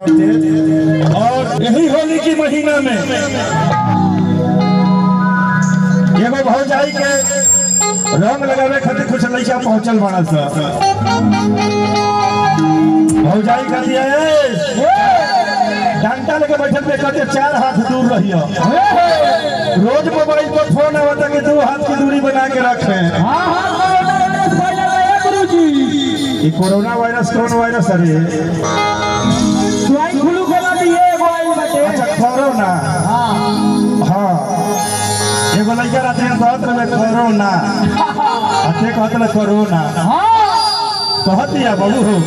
और यही होली की महीना में एगो भौजाई के रंग लगावे खातिर कुछ लड़का पहुंचल बड़ा सा भौजाई कहती है डंडा लेके बैठल पे कहते चार हाथ दूर रहियो रोज मोबाइल पर फोन आवता कि दो हाथ की दूरी बना के रखे ये कोरोना वायरस कौन वायरस अरे अच्छा कोरोना हाँ एगो लड़का रहते हैं कहत रहे कोरोना अते कहत रहे कोरोना कहत दिया बबू हो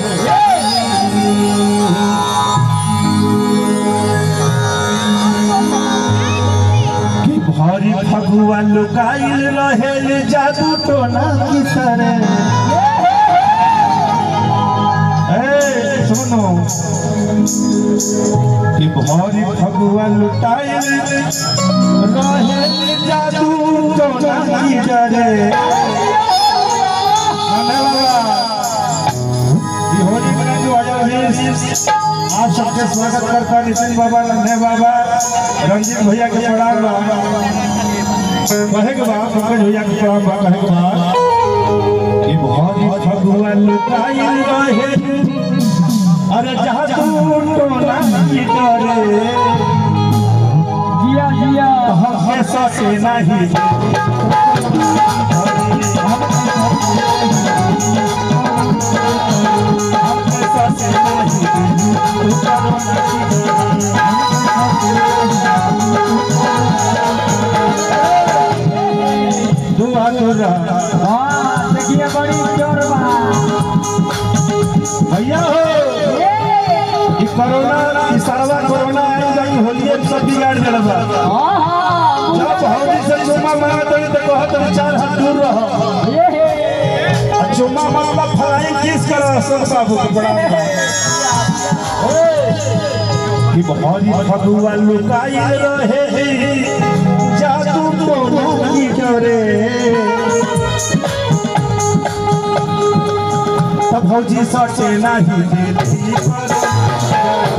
कि भारी फगुआ लुकाइल रहेल जादू टोना की तरह ए सुनो कि भारी फगुआ लुटाइल रहेल जादू टोना की तरह ये होली मना जो आया है आप सबके स्वागत करता नितिन बाबा नन्हे बाबा रंजीत भैया के प्रणाम बा कहे के बा पंकज भैया के प्रणाम बा कहे के बा ये बहुत फगुआ लुकाई रहे अरे जहाँ तू टोना की करे हमें सके नहीं हमें सके नहीं तू टोना की करे दुआ तोरा भैया हो ई कोरोना ई सारा कोरोना आई जाई होलिए में सब बिगाड़ देला बा जब हौली से चुम्मा मारा तनी तो कहत रहे चार हाथ दूर रहो आ चुम्मा मारला फलाई किस कर सब बाबू के बड़ा कि बहरी फगुआ लुकाई रहे जादू तो की करे तब भौजी सचे नहीं देती पर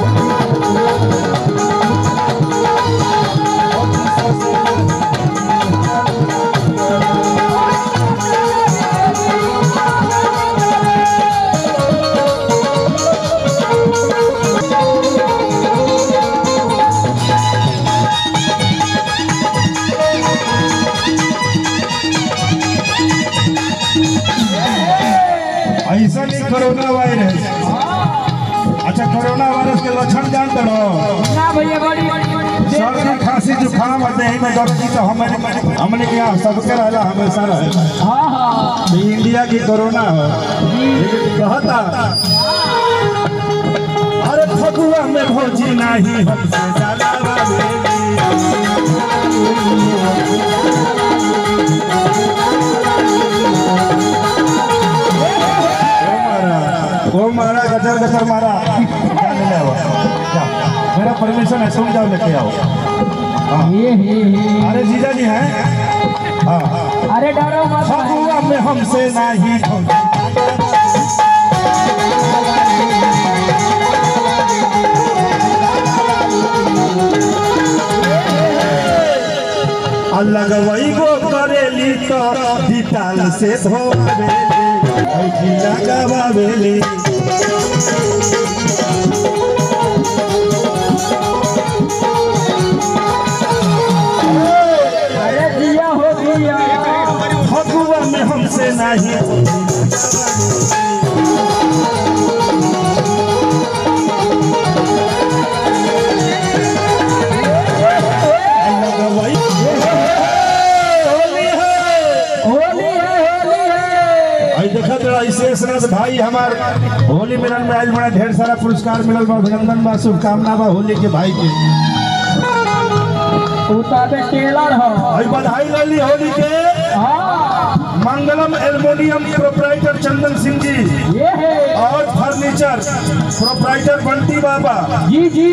ऐसा नहीं कोरोना वायरस अच्छा कोरोना वायरस के लक्षण जानते रहो सर्दी खांसी जुकाम और देह में दर्द की तो हमारे हमने क्या सबके रहला हमेशा रहे तो इंडिया की कोरोना हो लेकिन कहता अरे फगुआ में भौजी नहीं हमसे ज्यादा बाबेली। ओ मारा गजर गजर मारा क्या ले ले आओ क्या मेरा परमिशन है सुन जाओ लेके आओ हाँ। अरे जीजा जी हैं हाँ अरे डरो मत भाई। फगुआ में हमसे नहीं भौजी अलग वही गो करेली तो डिटाल से धोबेली ऐठी लगावेली अरे दिया हो दिया फगुआ में हमसे नहीं अलग वही होली है होली है होली है आई देखा तो ऐसे सनत भाई हमार होली मिलन में आयल बड़ा ढेर सारा पुरस्कार मिलल बा अभिनंदन बा शुभकामना बा होली के भाई के उताबे टेलर हो आई बधाई लली होली के हाँ मंगलम एल्युमिनियम प्रोपराइटर चंदन सिंह जी ये है और फर्नीचर प्रोपराइटर बंटी बाबा जी जी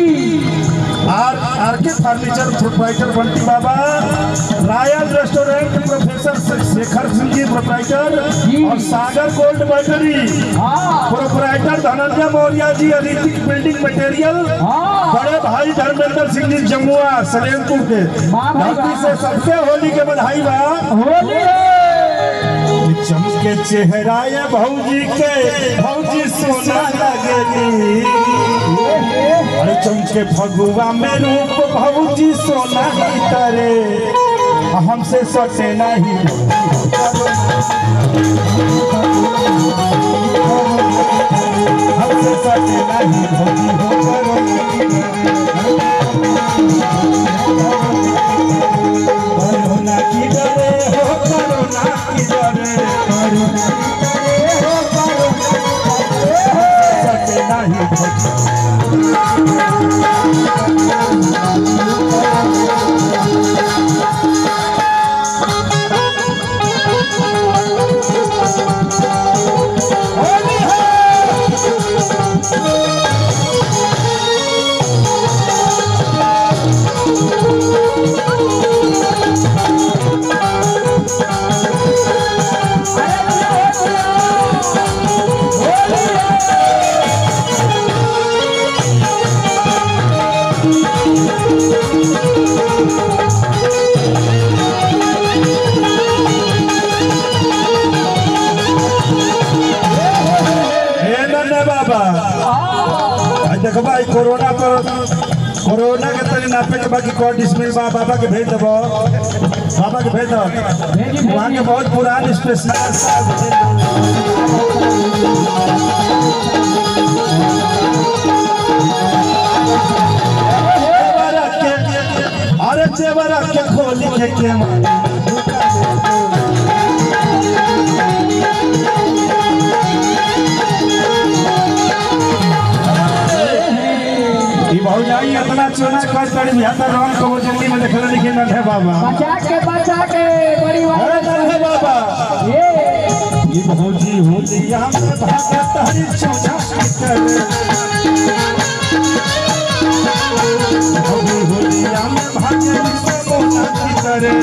आर आर के furniture proprietor Bunty Baba royal restaurant professor Shekhar Singh ji proprietor ji. और सागर गोल्ड बैटरी हाँ proprietor Dhananjay Maurya ji Hrithik building material हाँ बड़े भाई धर्मेंद्र सिंह जी जमुआ सलेमपुर के वाह भाई धरती वाह। से सबके होली के बधाई बा होली है चमके चेहरा ये भौजी के भौजी सोना लगेली अरे चमके फगुआ में रूप भौजी सोना ही करे हमसे सटे नहीं हमसे सटे नहीं भौजी हो करो करोना की डरे हो करोना की डरे सटे नहीं भौजी होली है हे नन्हे बाबा आई देखबा ई कोरोना पर कोरोना के तनी नापे के बाकी कोड डिसमिल बा बाबा के भेज देबो बाबा के भेज दो वहाँ के बहुत पुरान स्पेशल अरे जेवर के खोली के के मारी ई भौजाई अपना चुना कर कर बिहाता रंग को जल्दी में देखले लिखे न है बाबा बचा के बचा के परिवार अरे न है बाबा ये ई भौजी होलिया में भागत हरी चौजा की कर भौजी होलिया में भागत से बोला की करे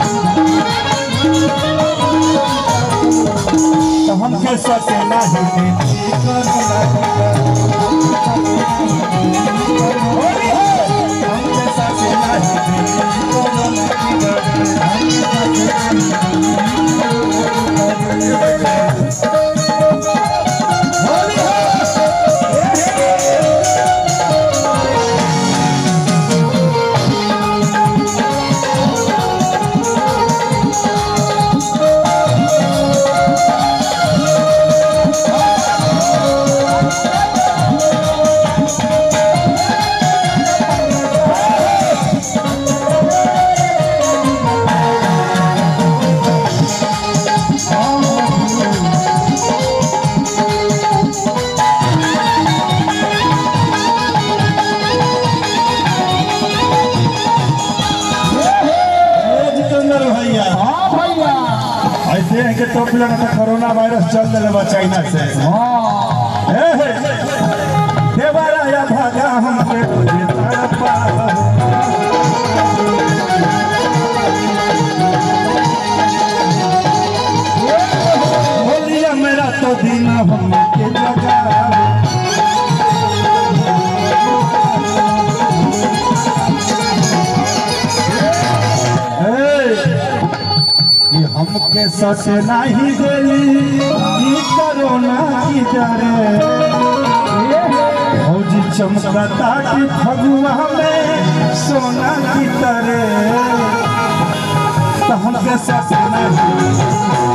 तो हमके सके नहीं देती करुणा की करे होली है हमके सके नहीं देती करुणा की करे होली है ए जितेंद्र भैया हाँ भैया ऐसे है कि टोपी लगा था कोरोना वायरस चल दिले बा चाइना से हाँ ए हे देवारा या भागा हमके तुझे तड़पा होलिया मेरा तो दिन हमके जगा कि हमके सच नहीं देली ई कोरोना की डरे फौजी चमकता की फगुआ में सोना की तरह तो हमके सच नहीं